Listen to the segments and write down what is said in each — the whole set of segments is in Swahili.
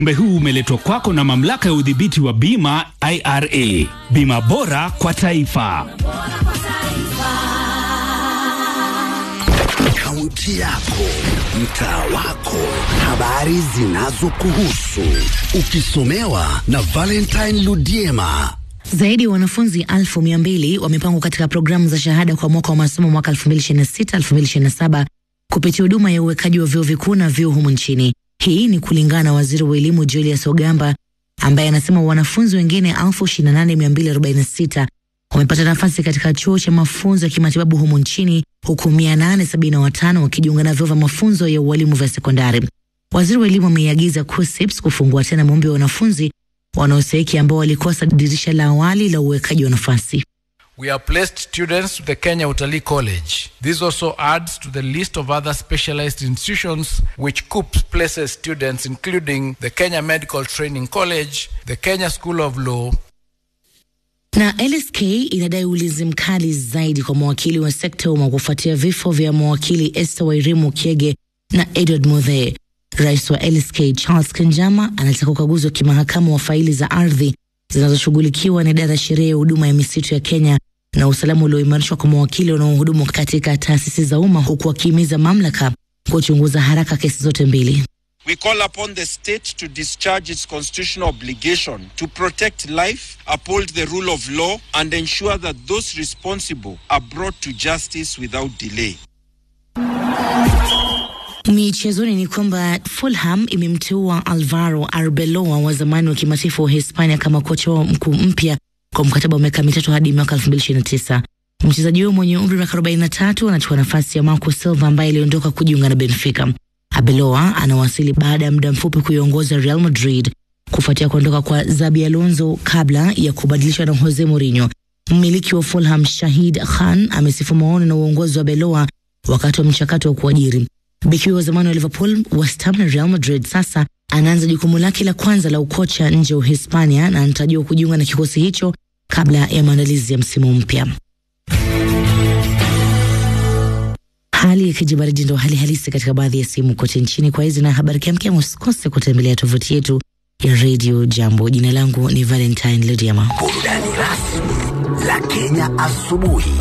Ujumbe huu umeletwa kwako na mamlaka ya udhibiti wa bima IRA. Bima bora kwa taifa. Kaunti yako, mtaa wako, habari zinazokuhusu, ukisomewa na Valentine Ludiema. Zaidi ya wanafunzi elfu mia mbili wamepangwa katika programu za shahada kwa mwaka wa masomo mwaka 2026-2027 kupitia huduma ya uwekaji wa vyuo vikuu na vyuo humu nchini. Hii ni kulingana na waziri wa elimu Julius Ogamba ambaye anasema wanafunzi wengine 28246 wamepata nafasi katika chuo cha mafunzo ya kimatibabu humu nchini huku 875 wakijiunga na vyuo vya mafunzo ya ualimu vya sekondari. Waziri wa elimu ameiagiza KUSSIPS kufungua tena maombi ya wanafunzi wanaostahiki ambao walikosa dirisha la awali la uwekaji wa nafasi. We have placed students to the Kenya Utalii College. This also adds to the list of other specialized institutions which KUPS places students including the Kenya Medical Training College, the Kenya School of Law, Na LSK inadai ulinzi mkali zaidi kwa mawakili wa sekta ya umma kufuatia vifo vya mawakili Esther Wairimu Kiege na Edward Muthee. Rais wa LSK Charles Kanjama anataka ukaguzi wa kimahakama wa faili za ardhi zinazoshughulikiwa na idara ya sheria ya huduma ya misitu ya Kenya na usalama ulioimarishwa kwa mawakili wanaohudumu katika taasisi za umma huku wakihimiza mamlaka kuchunguza haraka kesi zote mbili. We call upon the state to discharge its constitutional obligation to protect life, uphold the rule of law, and ensure that those responsible are brought to justice without delay. Michezoni ni kwamba Fulham imemteua Alvaro Arbeloa wa zamani wa kimataifa wa Hispania kama kocha wao mkuu mpya kwa mkataba wa miaka mitatu hadi mwaka 2029. Mchezaji huyo mwenye umri wa miaka 43 anachukua nafasi ya Marco Silva ambaye aliondoka kujiunga na Benfica. Arbeloa anawasili baada ya muda mfupi kuiongoza Real Madrid kufuatia kuondoka kwa Zabi Alonso kabla ya kubadilishwa na Jose Mourinho. Mmiliki wa Fulham Shahid Khan amesifu maono na uongozi wa Beloa wakati wa mchakato wa kuajiri. Beki wa zamani wa Liverpool, West Ham na Real Madrid sasa anaanza jukumu lake la kwanza la ukocha nje ya Uhispania na anatarajiwa kujiunga na kikosi hicho kabla ya maandalizi ya msimu mpya. Hali ya kijibaridi ndo hali halisi katika baadhi ya sehemu kote nchini. Kwa hizi na habari kiamkia, usikose kutembelea tovuti yetu ya Radio Jambo. Jina langu ni Valentine Lodiama. Burudani rasmi la Kenya asubuhi.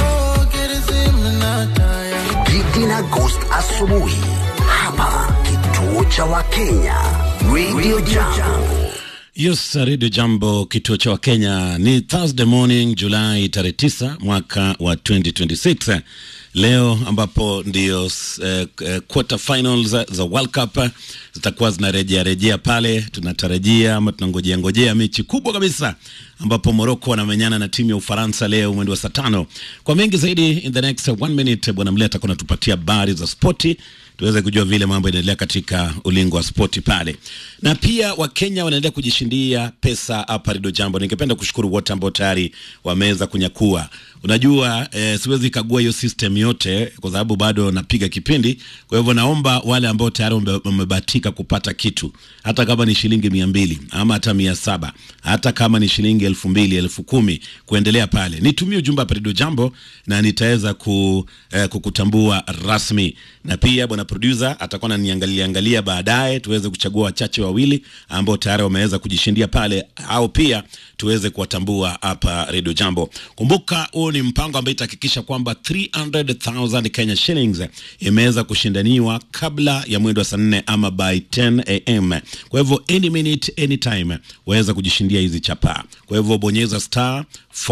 Gigi na Ghost asubuhi hapa kituo cha Wakenya Radio Jambo. Yes, Radio Jambo, kituo cha Wakenya. Ni Thursday morning Julai tarehe 9 mwaka wa 2026 leo ambapo ndio uh, uh, quarter finals za World Cup zitakuwa zinarejea rejea pale. Tunatarajia ama tunangojea ngojea mechi kubwa kabisa ambapo Morocco wanamenyana na timu ya Ufaransa leo mwendo wa saa tano. Kwa mengi zaidi in the next one minute, bwana Mleta atakuwa anatupatia habari za spoti tuweze kujua vile mambo yanaendelea katika ulingo wa spoti pale, na pia Wakenya wanaendelea kujishindia pesa hapa Rido Jambo. Ningependa kushukuru wote ambao tayari wameweza kunyakua. Unajua eh, siwezi kagua hiyo system yote kwa sababu bado napiga kipindi. Kwa hivyo naomba wale ambao tayari wamebahatika kupata kitu, hata kama ni shilingi mia mbili ama hata mia saba hata kama ni shilingi elfu mbili elfu kumi kuendelea pale, nitumie ujumbe hapa Rido Jambo na nitaweza ku, eh, kukutambua rasmi, na pia bwana producer atakuwa ananiangalia angalia baadaye, tuweze kuchagua wachache wawili ambao tayari wameweza kujishindia pale, au pia tuweze kuwatambua hapa Radio Jambo. Kumbuka huu ni mpango ambao itahakikisha kwamba 300,000 Kenya shillings imeweza kushindaniwa kabla ya mwendo wa saa nne ama by 10 am. Kwa hivyo any minute anytime waweza kujishindia hizi chapaa. Kwa hivyo bonyeza star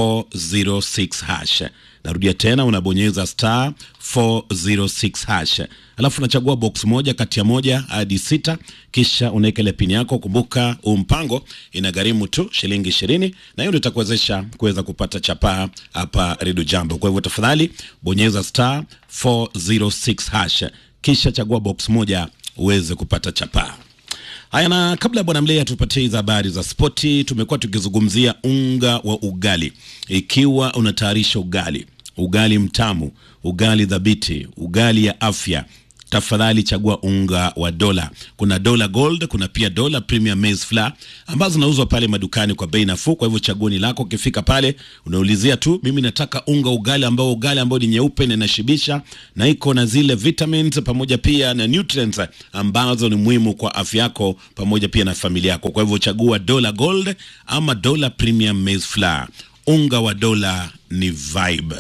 406 hash. Narudia tena, unabonyeza star 406 hash, alafu unachagua box moja kati ya moja hadi sita, kisha unaweka ile pini yako. Kumbuka huu mpango inagharimu tu shilingi ishirini, na hiyo ndio itakuwezesha kuweza kupata chapaa hapa Redio Jambo. Kwa hivyo tafadhali bonyeza star 406 hash, kisha chagua box moja uweze kupata chapaa. Haya, na kabla ya bwana Mlea tupatie hizo habari za spoti, tumekuwa tukizungumzia unga wa ugali. Ikiwa unatayarisha ugali, ugali mtamu, ugali dhabiti, ugali ya afya, tafadhali chagua unga wa dola. Kuna dola gold, kuna pia dola premium maize flour ambazo zinauzwa pale madukani kwa bei nafuu. Kwa hivyo chaguo ni lako. Ukifika pale unaulizia tu, mimi nataka unga ugali ambao ugali ambao ni nyeupe na inashibisha na iko na zile vitamins pamoja pia na nutrients ambazo ni muhimu kwa afya yako pamoja pia na familia yako. Kwa hivyo chagua dola gold ama dola premium maize flour. Unga wa dola ni vibe.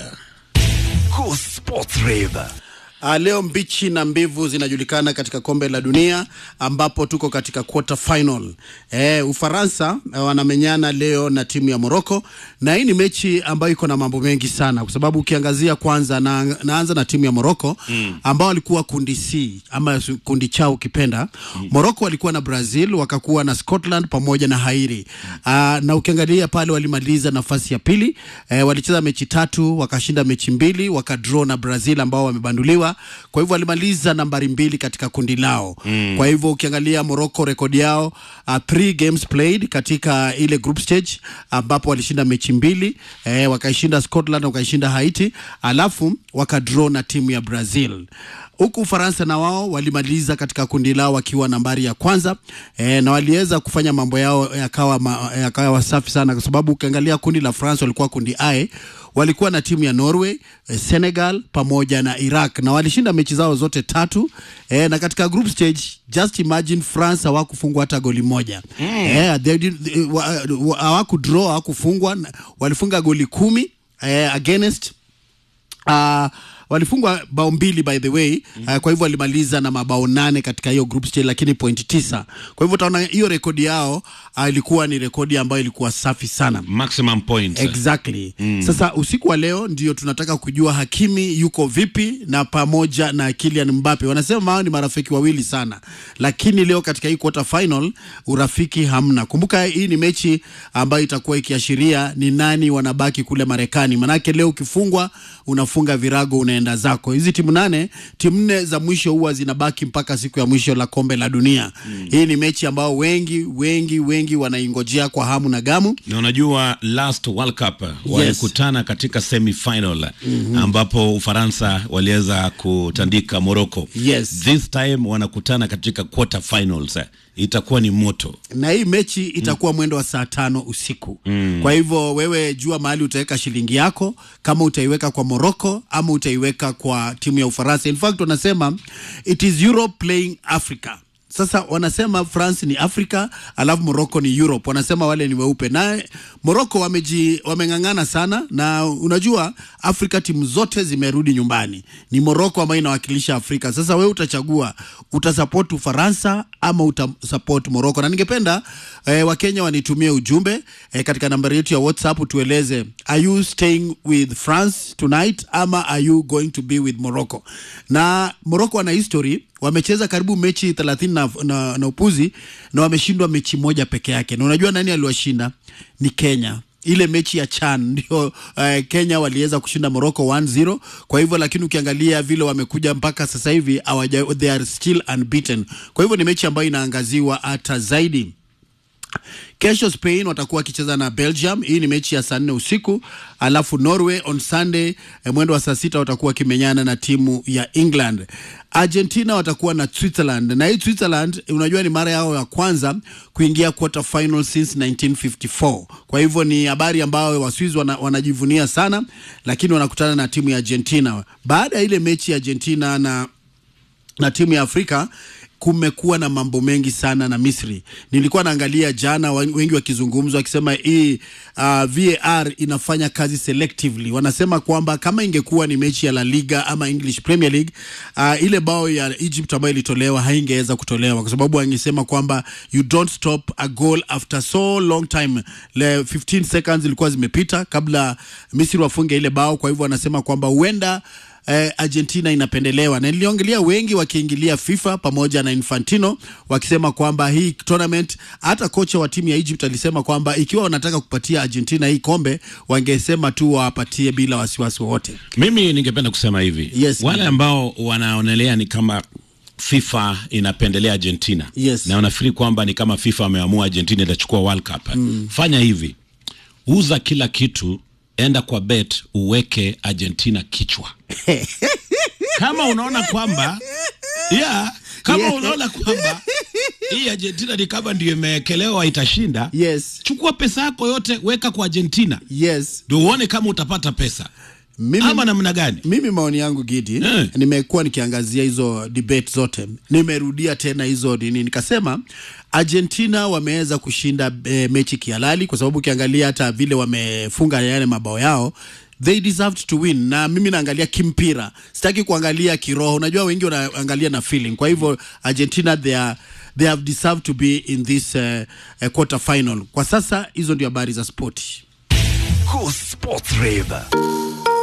Go Sports Rave. Uh, leo mbichi na mbivu zinajulikana katika kombe la dunia ambapo tuko katika quarter final. Eh, Ufaransa eh, wanamenyana leo na timu ya Morocco na hii ni mechi ambayo iko na mambo mengi sana kwa sababu ukiangazia kwanza na, naanza na timu ya Morocco mm. ambao walikuwa kundi C ama su- kundi chao ukipenda. Mm. Morocco walikuwa na Brazil, wakakuwa na Scotland pamoja na Haiti. Uh, na ukiangalia pale walimaliza nafasi ya pili. Eh, walicheza mechi tatu, wakashinda mechi mbili, wakadraw na Brazil ambao wamebanduliwa. Kwa hivyo walimaliza nambari mbili katika kundi lao. Mm. Kwa hivyo ukiangalia Morocco rekodi yao uh, three games played katika ile group stage ambapo walishinda mechi mbili, eh, wakaishinda Scotland, wakaishinda Haiti, alafu wakadraw na timu ya Brazil huku Ufaransa na wao walimaliza katika kundi lao wakiwa nambari ya kwanza e, na waliweza kufanya mambo yao yakawa, ma, yakawa safi sana, kwa sababu ukiangalia kundi la France walikuwa kundi A, walikuwa na timu ya Norway, eh, Senegal pamoja na Iraq na walishinda mechi zao zote tatu e, na katika group stage just imagine France hawakufungwa hata goli moja mm. e, they did- eh, wa- wa- hawakudraw hawakufungwa, walifunga goli kumi eh, against uh, walifungwa bao mbili by the way mm. uh, kwa hivyo walimaliza na mabao nane katika hiyo group stage lakini pointi tisa kwa hivyo utaona hiyo rekodi yao uh, ilikuwa ni rekodi ambayo ilikuwa safi sana Maximum points. Exactly. Mm. Sasa usiku wa leo ndio tunataka kujua Hakimi yuko vipi na pamoja na Kylian Mbappe. Wanasema hao ni marafiki wawili sana, lakini leo katika hii quarter final urafiki hamna. Kumbuka hii ni mechi ambayo itakuwa ikiashiria ni nani wanabaki kule Marekani, manake leo ukifungwa unafunga virago unaenda zako. Hizi timu nane, timu nne za mwisho huwa zinabaki mpaka siku ya mwisho la kombe la dunia. Mm. Hii ni mechi ambao wengi wengi wengi wanaingojea kwa hamu na gamu. na unajua last World Cup walikutana katika semi final ambapo Ufaransa waliweza kutandika Morocco. Yes. This time wanakutana katika quarter finals. Itakuwa ni moto. na hii mechi itakuwa mwendo wa saa tano usiku mm. kwa hivyo wewe jua mahali utaweka shilingi yako kama utaiweka kwa Morocco ama utaiweka kwa timu ya Ufaransa in fact wanasema it is Europe playing Africa sasa wanasema France ni Africa alafu Morocco ni Europe. Wanasema wale ni weupe, na Morocco wameji wameng'ang'ana sana, na unajua Afrika timu zote zimerudi nyumbani, ni Morocco ambayo inawakilisha Afrika. Sasa wewe utachagua utasupport Ufaransa ama utasupport Morocco, na ningependa eh, Wakenya wanitumie ujumbe eh, katika nambari yetu ya WhatsApp tueleze, are you staying with France tonight ama are you going to be with Morocco? Na Morocco wana history wamecheza karibu mechi thelathini na, na, na upuzi na wameshindwa mechi moja peke yake, na unajua nani aliwashinda? Ni Kenya ile mechi ya CHAN ndio uh, Kenya waliweza kushinda Morocco 1-0. Kwa hivyo lakini ukiangalia vile wamekuja mpaka sasa hivi hawaja, they are still unbeaten. Kwa hivyo ni mechi ambayo inaangaziwa hata zaidi. Kesho Spain watakuwa wakicheza na Belgium. Hii ni mechi ya saa nne usiku, alafu Norway on Sunday eh, mwendo wa saa sita watakuwa wakimenyana na timu ya England. Argentina watakuwa na Switzerland, na hii Switzerland unajua ni mara yao ya kwanza kuingia quarter final since 1954. Kwa hivyo ni habari ambayo Waswiss wana, wanajivunia sana, lakini wanakutana na timu ya Argentina baada ya ile mechi ya Argentina na na timu ya Afrika kumekuwa na mambo mengi sana na Misri. Nilikuwa naangalia jana, wen- wengi wakizungumza wakisema hii uh, VAR inafanya kazi selectively. Wanasema kwamba kama ingekuwa ni mechi ya La Liga ama English Premier League uh, ile bao ya Egypt ambayo ilitolewa haingeweza kutolewa kwa sababu wangesema kwamba you don't stop a goal after so long time. Le 15 seconds ilikuwa zimepita kabla Misri wafunge ile bao, kwa hivyo wanasema kwamba huenda eh, Argentina inapendelewa na niliongelea wengi wakiingilia FIFA pamoja na Infantino wakisema kwamba hii tournament, hata kocha wa timu ya Egypt alisema kwamba ikiwa wanataka kupatia Argentina hii kombe wangesema tu wawapatie bila wasiwasi wowote. Mimi ningependa kusema hivi Yes, wale madam. ambao wanaonelea ni kama FIFA inapendelea Argentina Yes. na wanafikiri kwamba ni kama FIFA wameamua Argentina itachukua World Cup. Fanya hivi, uza kila kitu, enda kwa bet uweke Argentina kichwa. kama unaona kwamba yeah, kama Yeah. unaona kwamba hii Argentina ni kama ndio imewekelewa itashinda, yes chukua pesa yako yote weka kwa Argentina yes ndio uone kama utapata pesa mimi, ama namna gani. mimi maoni yangu Gidi Eh. nimekuwa nikiangazia hizo debate zote, nimerudia tena hizo nini, nikasema Argentina wameweza kushinda e, mechi kihalali, kwa sababu ukiangalia hata vile wamefunga yale mabao yao they deserved to win, na mimi naangalia kimpira, sitaki kuangalia kiroho. Unajua wengi wanaangalia na feeling. Kwa hivyo Argentina they are they have deserved to be in this uh, uh, quarter final. Kwa sasa hizo ndio habari za spoti. Cool Sports Rave.